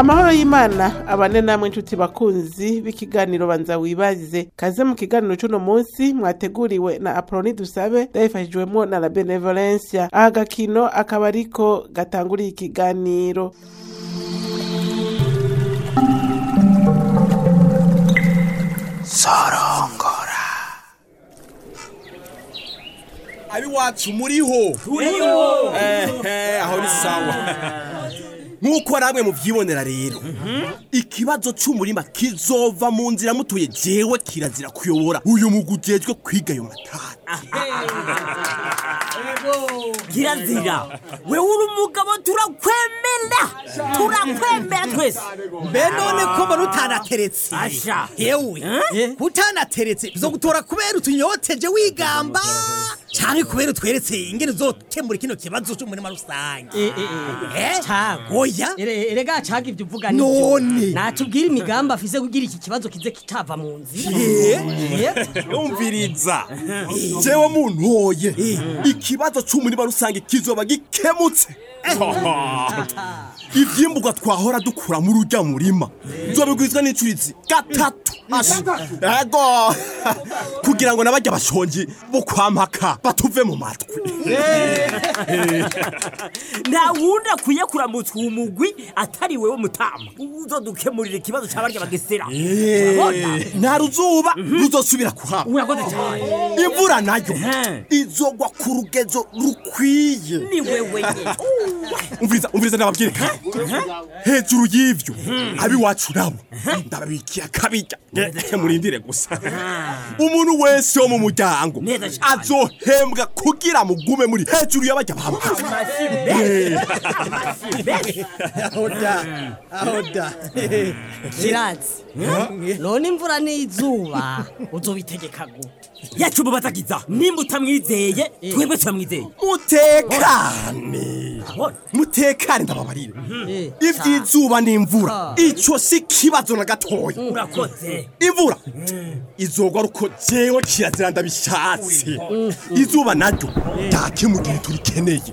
amahoro y'imana abane namwe inshuti bakunzi b'ikiganiro banza wibaze kaze mu kiganiro c'uno munsi mwateguriwe na aproni dusabe yabifashijwemwo na la benevolencia aha gakino akaba ariko gatanguriye ikiganiro sorongora abiwacu muriho turiho ehe aho ni sawa nk'uko namwe muvyibonera rero ikibazo c'umurima kizova mu nzira mutuye jewe kirazira kuyobora uyu mugwi ujejwe kwiga ayo matara kirazira wewe uri umugabo turakwemera turakwemera twese mbe none ko mbona utanateretse Asha. yewe Eh? utanateretse bizogutora kubera utunyoteje wigamba canke kubera utweretse ingene uzokemura kino kibazo c'umurima rusange Eh? Cago. oya Ere- erega caga ivyo uvuga None. natubwira imigambi afise kugira iki kibazo kize kitava mu nzira Eh? umviriza jewe muntoye ikibazo c'umurima rusange kizoba gikemutse ivyimburwa twahora dukura muri urya murima nzobigwizwa n'icurizi gatatu Asha. ego kugira ngo n'abarya bashonji bo kwampaka batuve mu matwi nta wundi akwiye kuramutswa uwo mugwi atari wewe mutama uzodukemurira ikibazo c'abarya bagesera urabona nta ruzuba ruzosubira kuhaba urakoze cyane imvura nayo Eh. izogwa ku rugezo rukwiye ni wewe nyene umviriza umviriza ndababwire kandi hejuru y'ivyo abiwacu nabo ndababikiye akabirya Nge- murindire gusa umuntu wese wo mu muryango Neza cyane. azohembwa kugira mugume muri hejuru y'abajya bamuhaza aho da aho da kirazi none imvura n'izuba uzobitegeka gute yacu mubatagiza nimba utamwizeye twebwe turamwizeye mutekane Urabona? mutekane ndababarire Eh. ivy'izuba n'imvura ico si kibazo na gatoya urakoze imvura izogwa ruko jewe kirazira ndabishatse izuba naryo dake mu gihe turikeneye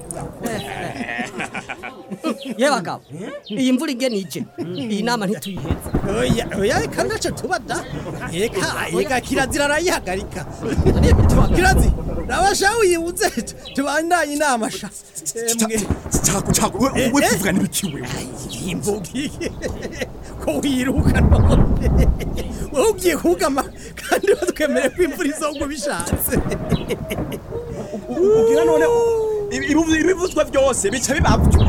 ye bagabo iyi mvura igenije iyi nama ntituyiheze oya oya eka ntaco tuba da eka eka kirazira arayihagarika kirazi nabasha wibuze tubandanye inama sha emwe cako cako we we tuvuga n'ibiki wewe imvugi ko wiruka none wowe ugiye kugama kandi batwemereye ko imvura izogwa bishatse ubwira none ibivu- ibivuzwa byose bica bibavyo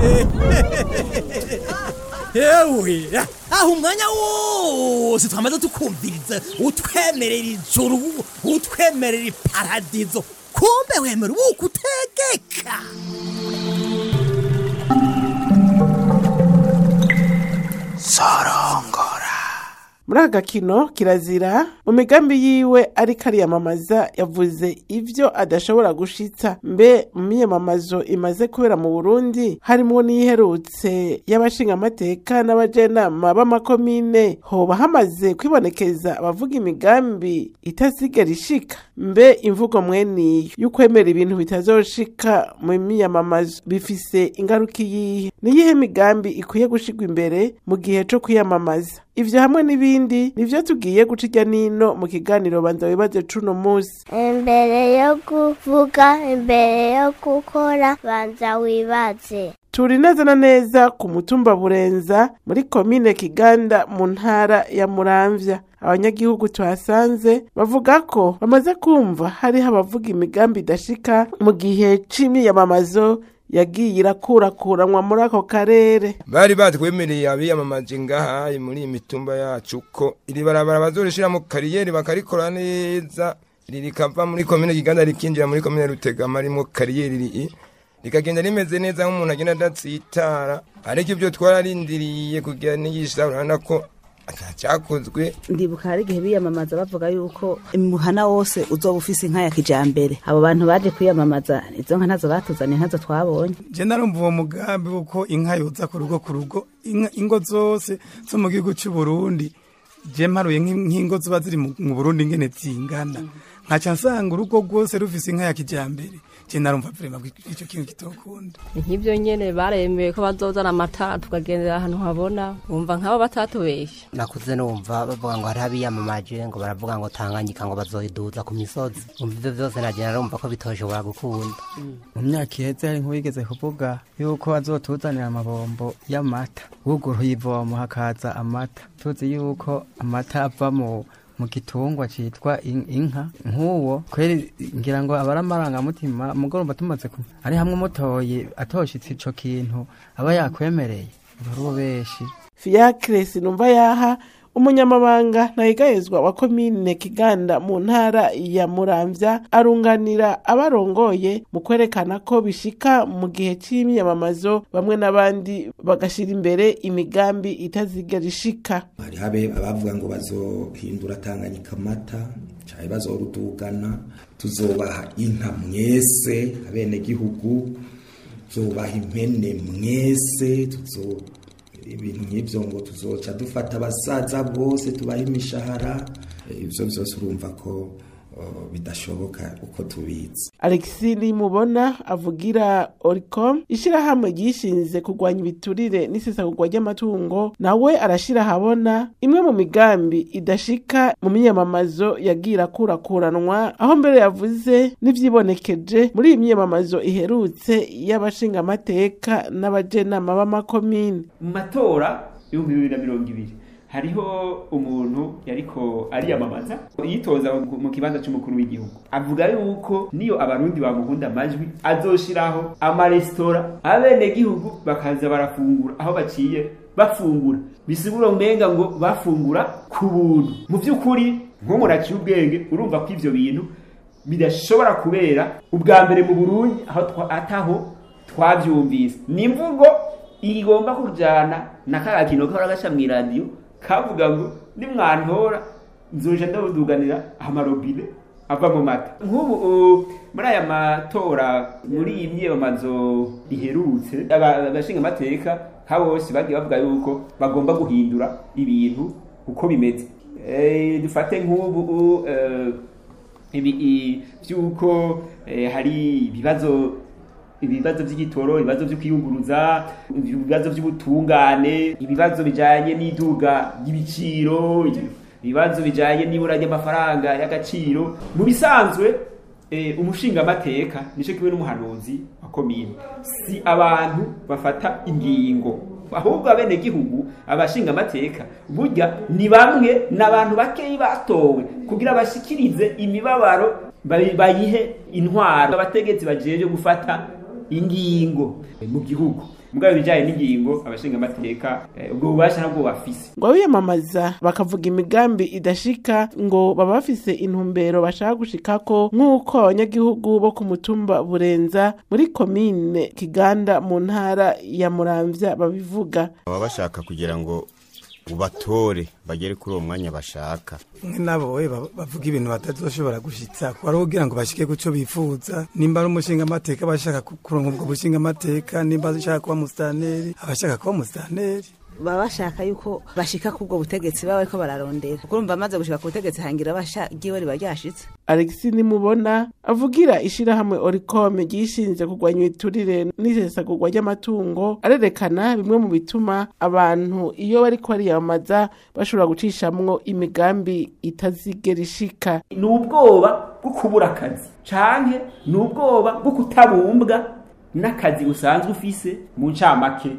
yewe aho umwanya wose twamaze tukumviriza utwemerera ijuru utwemerera iparadizo kumbe wemera ubuko utegeka sorongora muri aka gakino kirazira mu migambi yiwe ariko ariyamamaza yavuze ivyo adashobora gushitsa mbe mu miyamamazo imaze kubera mu burundi harimwo n'iyiherutse y'abashingamateka n'abajenama b'amakomine hoba hamaze kwibonekeza abavuga imigambi itasigara ishika mbe imvugo mweniyo y'ukwemera ibintu bitazoshika mu miyamamazo bifise ingaruka iyihe niyihe migambi ikwiye gushigwa imbere mu gihe co kwiyamamaza ivyo hamwe n'ibindi nivyo tugiye guca irya nino mu kiganiro banza wibaze cuno musi imbere yo kuvuga imbere yo gukora banza wibaze turi neza na neza ku mutumba burenza muri komine kiganda mu ntara ya muramvya abanyagihugu tuhasanze bavuga ko bamaze kumva hariho abavuga imigambi idashika mu gihe c'imyiyamamazo yagiye irakurakuranwa muri ako karere bari batwemereye abiyamamaje ngaha muri iyi mitumba yacu ko iri barabara bazorishiramo kariyeri bakarikora neza iri rikava muri komine kiganda rikinjira muri komine rutegama rimwo kariyeri iri rikagenda rimeze neza nk'umuntu agenda adatsitara ariko ibyo twararindiriye kugira nigisha urabona ko atacyakozwe ndibuka hari igihe biyamamaza bavuga yuko umuhana wose uzoba ufise inka ya kijambere abo bantu baje kwiyamamaza izo nka ntazo batuzaniye ntazo twabonye je narumva uwo mugambi wuko inka yoza ku rugo ku rugo Inka- ingo zose zo mu gihugu cy'u Burundi je mparuye nk'in- nk'ingo ziba ziri mu mu Burundi ngene zingana nkaca nsanga urugo rwose rufise inka ya kijambere je narumva vrema ko ico kintu kitokunda nk'ibyo nyene baremeye ko bazozana amatara tukagendera ahantu habona wumva nk'abo batatubesha nakuze numva bavuga ngo hariho abiyamamaje ngo baravuga ngo tanganyika ngo bazoyiduza ku misozi umva ivyo vyose naje narumva ko bitoshobora gukunda mu myaka iheze hari nk'uwigeze kuvuga yuko azotuzanira amabombo y'amata wuguruye ivomo hakaza amata tuzi yuko amata ava mu mu gitungwa citwa in- inka nk'uwo kweri ngira ngo abari amarangamutima mugoroba tumaze ku ari hamwe umutoye atoshitse ico kintu aba yakwemereye uri beshi fiacre sinumva yaha umunyamabanga ntayigayezwa wa komine kiganda mu ntara ya muramvya arunganira abarongoye mu kwerekana ko bishika mu gihe c'imyamamazo bamwe n'abandi bagashira imbere imigambi itazigera ishika hari habe abavuga ngo bazohindura tanganyika amata cyane bazorudugana tuzobaha inka mwese abenegihugu tuzobaha impene mwese tuzo ibintu nk'ibyo ngo tuzoca dufata abasaza bose tubaha imishahara Eh, ivyo vyose urumva ko uh, bidashoboka uko tubizi alexi nimubona avugira oricom ishirahamwe ryishinze kurwanya ibiturire n'isesagurwa ry'amatungo nawe arashira ahabona imwe mu migambi idashika mu myamamazo yagira akurakuranwa aho mbere yavuze n'ivyibonekeje muri iyi myamamazo iherutse y'abashingamateka n'abajenama b'amakomine mu matora y'ibihumbi bibiri na mirongo ibiri hariho umuntu yariko ariyamamaza yitoza mu kibanza c'umukuru w'igihugu avuga yuko niyo abarundi bamuhunda amajwi azoshiraho amaresitora abenegihugu bakaza barafungura aho baciye bafungura bisigura umenga ngo bafungura ku buntu mu vy'ukuri nk'umuntu aciye ubwenge urumva ko ivyo bintu bidashobora kubera ubwa mbere mu burundi aho twa- ataho twavyumvise ni imvugo igomba kujana na ka gakino kahora gaca mw'iradiyo kavuga ngo nimwantora nzoja ndabuduganira amarobine ava mu mata nk'ubu uh, muri aya matora muri iyi myiyamamazo iherutse aba- abashinga amateka nka bose bagiye bavuga yuko bagomba guhindura ibintu uko bimeze Eh, dufate nk'ubu uh, ibi i- vy'uko eh, hari ibibazo ibibazo by'igitoro ibibazo byo kwiyunguruza ibibazo by'ubutungane ibibazo bijanye n'iduga ry'ibiciro ibibazo bijanye n'ibura ry'amafaranga y'agaciro mu bisanzwe eh, umushingamateka nico kimwe n'umuhanuzi wa komine si abantu bafata ingingo ahubwo abenegihugu abashingamateka burya ni bamwe n'abantu bakeyi batowe kugira bashikirize imibabaro bayi- bayihe intwaro abategetsi bajeje gufata ingingo mu gihugu mugabo ibijanye n'ingingo abashingamateka eh, ubwo bubasha nabwo bafise ngo abiyamamaza bakavuga imigambi idashika ngo baba bafise intumbero bashaka gushikako nk'uko abanyagihugu bo ku mutumba burenza muri komine kiganda mu ntara ya muramvya babivuga baba bashaka kugira ngo ubatore bagere kuri uwo mwanya bashaka mwe nabo we ba- bavuga ibintu batazoshobora gushitsa ko ari kugira ngo bashike kuco bifuza nimba ari umushinga amateka abashaka ku- kuronka ubwo bushinga amateka nimba ashaka kuba musitanteri abashaka kuba musitanteri baba bashaka yuko bashika kubwo butegetsi baba bariko bararondera kuko urumva amaze gushika ku butegetsi hangira bashagiwe riba ryashitse alexi nimubona avugira ishirahamwe oricome ryishinze kurwanya ibiturire n'isesagurwa ry'amatungo arerekana bimwe mu bituma abantu iyo bariko bariyamamaza bashobora gucishamwo imigambi itazigera ishika ni ubwoba bwo kubura akazi canke ni ubwoba bwo kutabumbwa n'akazi usanzwe ufise mu ncamake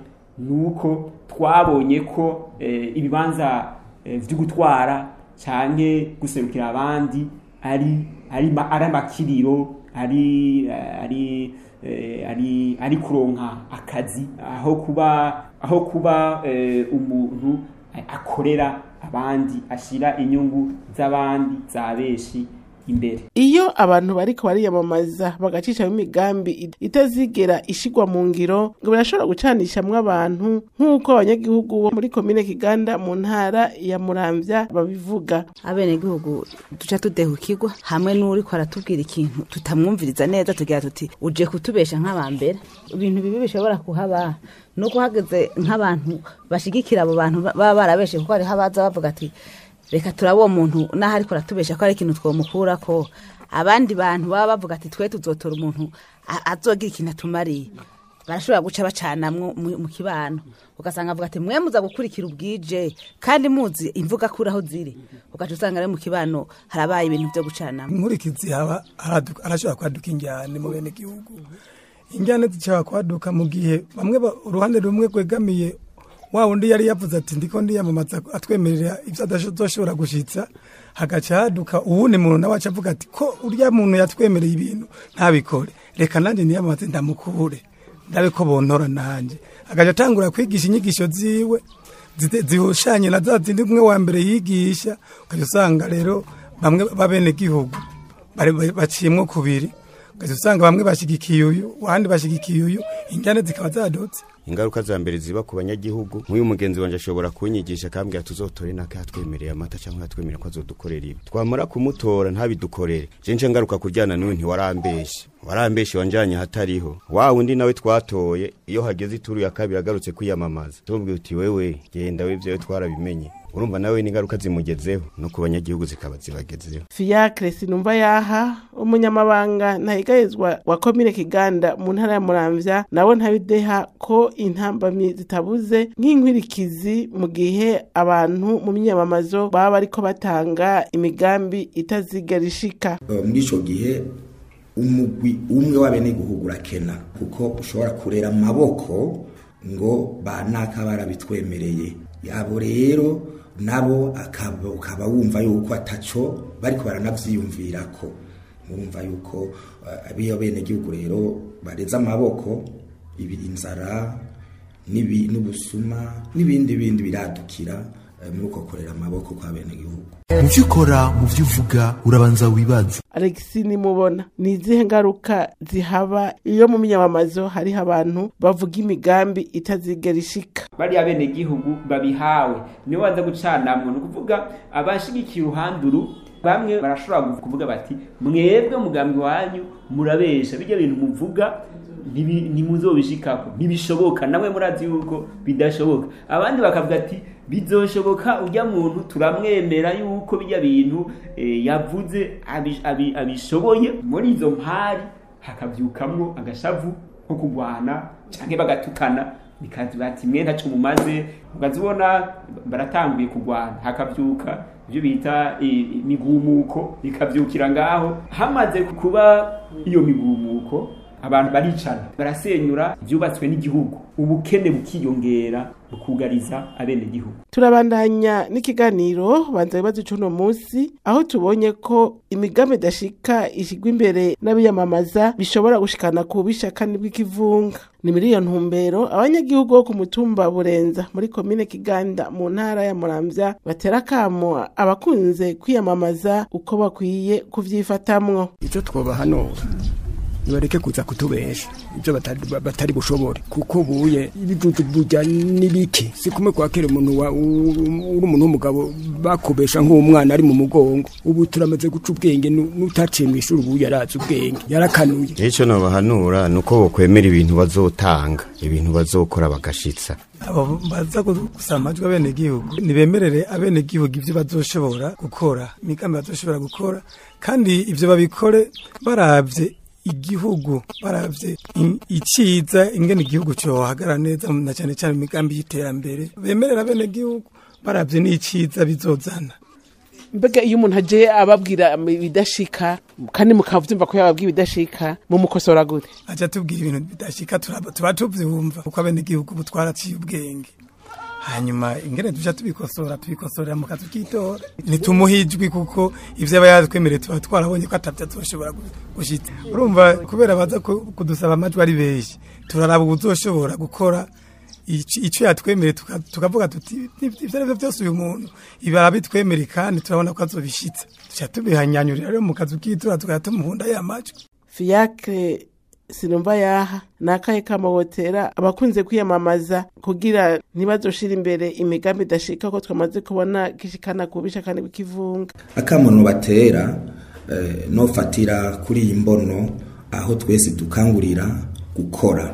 nuko twabonye ko eh, ibibanza eh, vyo gutwara canke guserukira abandi ari ari ma- ari amakiriro ari eh, ari eh, ari ari kuronka akazi aho kuba aho kuba eh, umuntu eh, akorera abandi ashira inyungu z'abandi za benshi imbere iyo abantu bariko bariyamamaza bagacishamwo imigambi it- itazigera ishigwa mu ngiro ngo birashobora gucanishamwo abantu nk'uko abanyagihugu bo muri komine kiganda mu ntara ya muramvya babivuga abenegihugu duca tudehukirwa hamwe n'uriko aratubwira ikintu tutamwumviriza neza tugira tuti uje kutubesha nk'abambere ibintu bibi bishobora kuhaba nuko hageze nk'abantu bashigikira abo bantu ba- baba barabeshe kuko hariho abaza bavuga ati reka turaba uwo muntu n'aho ariko aratubesha ko ari ikintu twomukurako abandi bantu baba bavuga ati twe tuzotora umuntu a- azogira ikintu atumariye barashobora guca bacanamwo mu mu kibano ugasanga avuga ati mwe muza gukurikira ubwije kandi muzi imvuga kuri aho ziri ugaca usanga rero mu kibano harabaye ibintu byo gucanamwo inkurikizi haba haraduka- harashobora kwaduka injyane mu bene gihugu injyane zishobora kwaduka mu gihe bamwe ba- uruhande rumwe rwegamiye wa wundi yari yavuze ati ndiko ndiyamamaza atwemerera ibyo adazoshobora gushitsa hagaca haduka uwundi muntu nawe aca avuga ati ko urya muntu yatwemereye ibintu ntabikore reka nanjye niyamamaze ndamukure ndabe ko bontora nanjye agaca atangura kwigisha inyigisho ziwe zite- zihushanye na za zindi umwe wa mbere yigisha ugaca usanga rero bamwe babene gihugu bari bari- baciyemwo kubiri ugaca usanga bamwe bashigikiye uyu abandi bashigikiye uyu injyane zikaba zadutse ingaruka za mbere ziba ku banyagihugu nk'uyu mugenzi wanjye ashobora kunyigisha akambwira tuzotore naka yatwemereye amata cyangwa yatwemereye ko azodukorera ibi twamara kumutora ntabidukorere je nce ngaruka kuryana n'uyu ntiwarambeshe warambeshe wanjanye ahatariho wa wundi nawe twatoye iyo hageze ituru ya kabiri agarutse kwiyamamaza tubwira uti wewe genda we vyawe twarabimenye urumva nawe n'ingaruka zimugezeho no ku banyagihugu zikaba zibagezeho Fiacre Sinumva yaha umunyamabanga ntahigayezwa wa komine Kiganda mu ntara ya Muramvya nawe ntabideha ko intambamyi zitabuze nk'inkwirikizi mu gihe abantu mu myamamazo baba bariko batanga imigambi itazigera ishika Eh, muri ico gihe umugwi umwe w'abenegihugu urakena kuko ushobora kurera amaboko ngo banaka barabitwemereye yabo rero nabo akaba ukaba wumva yuko ataco bariko baranavyiyumvirako murumva yuko eh, abiyo benegihugu rero bareze amaboko ibi inzara n'ibi- n'ubusuma n'ibindi bindi biradukira eh, muri uko kurera amaboko kwa benegihugu mu byo ukora mu byo uvuga urabanza wibaze Alexis nimubona ni izihe ngaruka zihaba iyo mu myamamazo hariho abantu bavuga imigambi itazigera ishika bariya bene gihugu babihawe nibo baza gucanamwo ni ukuvuga abashigikiye uruhande uru bamwe barashobora kuvuga bati mwebwe mugambi wanyu murabesha bijya bintu muvuga ntibi- ntimuzobishikako ntibishoboka namwe murazi yuko bidashoboka abandi bakavuga ati bizoshoboka ujya muntu turamwemera yuko bijya bintu eh, yavuze abi- abi- abishoboye muri izo mpari hakavyukamwo agashavu nko kurwana canke bagatukana bikazi bati mwe ntaco mumaze ukazibona baratanguye kurwana hakavyuka ivyo bita eh, imigumuko bikavyukira ngaho hamaze kuba iyo migumuko abantu baricana barasenyura ivyubatswe n'igihugu ubukene bukiyongera bukugariza abenegihugu turabandanya n'ikiganiro banza bibazo c'uno munsi aho tubonye ko imigambi idashika ishigwa imbere n'abiyamamaza bishobora gushikana ku bishakani bw'ikivunga ni muri iyo ntumbero abanyagihugu bo ku mutumba burenza muri komine kiganda mu ntara ya muramvya batera akamo abakunze kwiyamamaza uko bakwiye kuvyifatamwo icyo twobahanura nibareke kuza kutubesha ibyo batari, batari bushobore kuko buye ibijuju burya n'ibiki si kumwe kwa kera umuntu wa- u- uri umuntu w'umugabo bakubesha nk'umwana ari mu mugongo ubu turamaze guca ubwenge nu- n'utaciye mu ishuri ubu yarazi ubwenge yarakanuye icyo nabahanura ni uko bokwemera ibintu bazotanga ibintu bazokora bagashitsa abo baza gusaba amajwi abenegihugu nibemerere abenegihugu ibyo bazoshobora gukora imigambi bazoshobora gukora kandi ibyo babikore baravye igihugu baravye in- iciza ingene igihugu cyohagara neza na cyane cyane mu migambi y'iterambere bemerera abenegihugu baravye n'iciza bizozana mbega iyo umuntu aje ababwira ibidashika kandi mukavyumva ko yababwiye ibidashika mumukosora gute aja tubwira ibintu bidashika turaba- tuba tuvyumva kuko abenegihugu ubu twaraciye ubwenge hanyuma ingene tuja tubikosora tubikosorera mu kazi k'itora ntitumuhe ijwi kuko ivyo aba yatwemereye tuba twarabonye ko atavyo azoshobora gu- gushitsa urumva kubera baza ku- kudusaba amajwi ari benshi turaraba ubuzoshobora gukora ici- ico yatwemereye tuka- tukavuga tuti "Ivyo- ivyo arivyo vyose uyu muntu ibi arabitwemereye kandi turabona ko azobishitsa tuca tubihanyanyurira rero mu kazi k'itora tukaba tumuhunda ya majwi fiacre sinumva yaha ni akahe kamahotera abakunze kwiyamamaza kugira ntibazoshira imbere imigambi idashika ko twamaze kubona gishikana ku bishakani bw'ikivunga akamono batera eh, nofatira kuri iyi mbono aho twese dukangurira gukora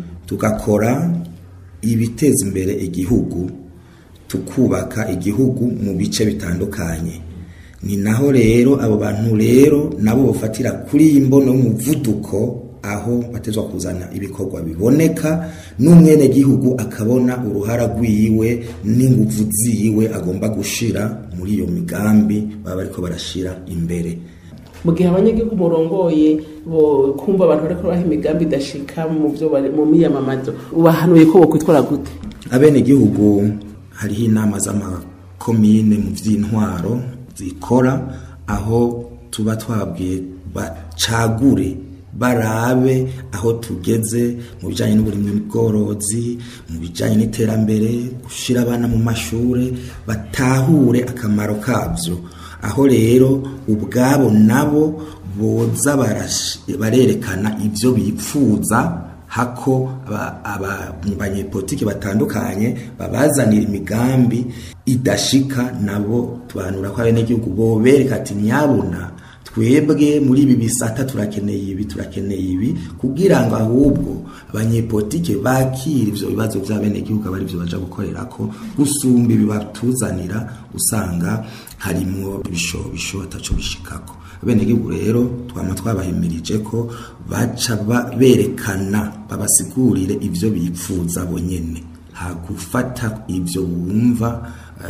tugakora ibiteza imbere igihugu tukubaka igihugu mu bice bitandukanye ni naho rero abo bantu rero nabo bafatira kuri iyi mbono y'umuvuduko aho batezwa kuzana ibikorwa biboneka n'umwenegihugu akabona uruhara rwiwe n'inguvu ziwe agomba gushira muri iyo migambi baba bariko barashira imbere mu gihe abanyagihugu murongoye bo kumva abantu bariko baha imigambi idashika mu byo bari mu miyamamazo ubahanuye ko bokwitwara gute abenegihugu hariho inama z'amakomine mu vy'intwaro zikora aho tuba twabwiye bacagure barabe aho tugeze mu bijyanye n'uburimwi bworozi mu bijyanye n'iterambere gushyira abana mu mashuri batahure akamaro kabyo aho rero ubwabo nabo boza barerekana ibyo bipfuza hako abanyepolitiki batandukanye babazanira imigambi idashika nabo tubanura ko abenegihugu bobereka ati nyabuna twebwe muri ibi bisata turakeneye ibi turakeneye ibi kugira ngo ahubwo abanyepolitike bakira ivyo bibazo vy'abenegihugu aba arivyo baja gukorera ko gusumba ibi batuzanira usanga harimwo ibishobisho ataco bishikako abenegihugu rero twama twabahimirije ko baca berekana babasigurire ivyo bipfuza bonyene hagufata ivyo bumva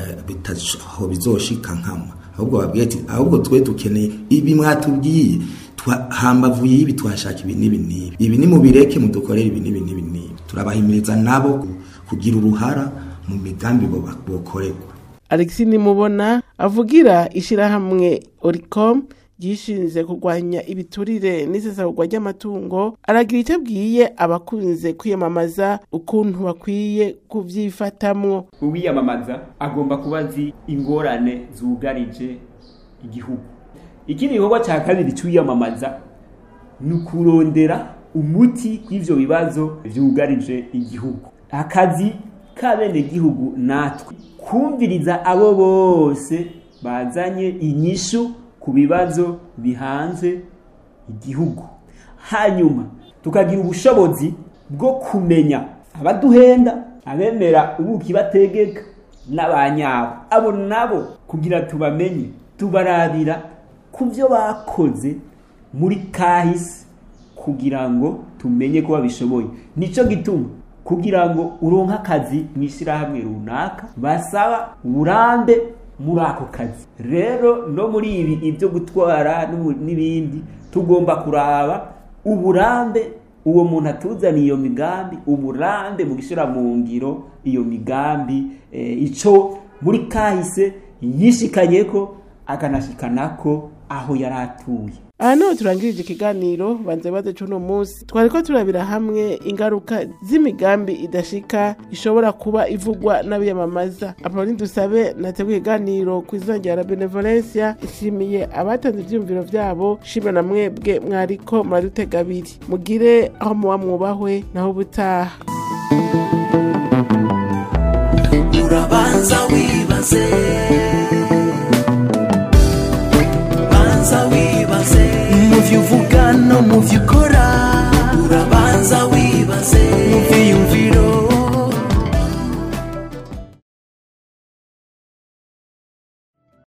bitaho bizoshika nkama ahubwo babwiye ati ahubwo twe dukeneye ibi mwatubwiye hambavu y'ibi twashaka ibi n'ibi n'ibi ibi ni mubireke mudukorere ibi n'ibi n'ibi n'ibi turabahimiriza nabo kugira uruhara mu migambi bokorerwa alexi nimubona avugira ishyirahamwe oricom ryishinze kurwanya ibiturire n'isesagurwa ry'amatungo aragira icyo abwiye abakunze kwiyamamaza ukuntu bakwiye kubyifatamwo uwiyamamaza agomba kuba azi ingorane zugarije igihugu ikindi gikorwa cya kabiri cy'uwiyamamaza ni ukurondera umuti w'ibyo bibazo byugarije igihugu akazi k'abenegihugu natwe kumviriza abo bose bazanye inyishu ku bibazo bihanze igihugu hanyuma tukagira ubushobozi bwo kumenya abaduhenda abemera ubuki bategeka n'abanyabo abo nabo kugira tubamenye tubarabira ku byo bakoze muri kahise kugira ngo tumenye ko babishoboye nicyo gituma kugira ngo uronke akazi mu ishyirahamwe runaka basaba uburambe muri ako kazi rero no muri ibi ibyo gutwara n'ibindi tugomba kuraba uburambe uwo muntu atuzaniye iyo migambi uburambe mu gushyira mu ngiro iyo migambi icyo muri kahise yishikanye ko akanashikana ko aho yari atuye aha niho turangirije ikiganiro banze baze cy'uno munsi twari ko turabira hamwe ingaruka z'imigambi idashika ishobora kuba ivugwa n'abiyamamaza apoloni dusabe nateguye ikiganiro ku izina rya benevolencia ishimiye abatanze ibyiyumviro byabo shimwe na mwebwe mwariko muradutega abiri mugire aho muba mwubahwe naho ubutaha urabanza wibaze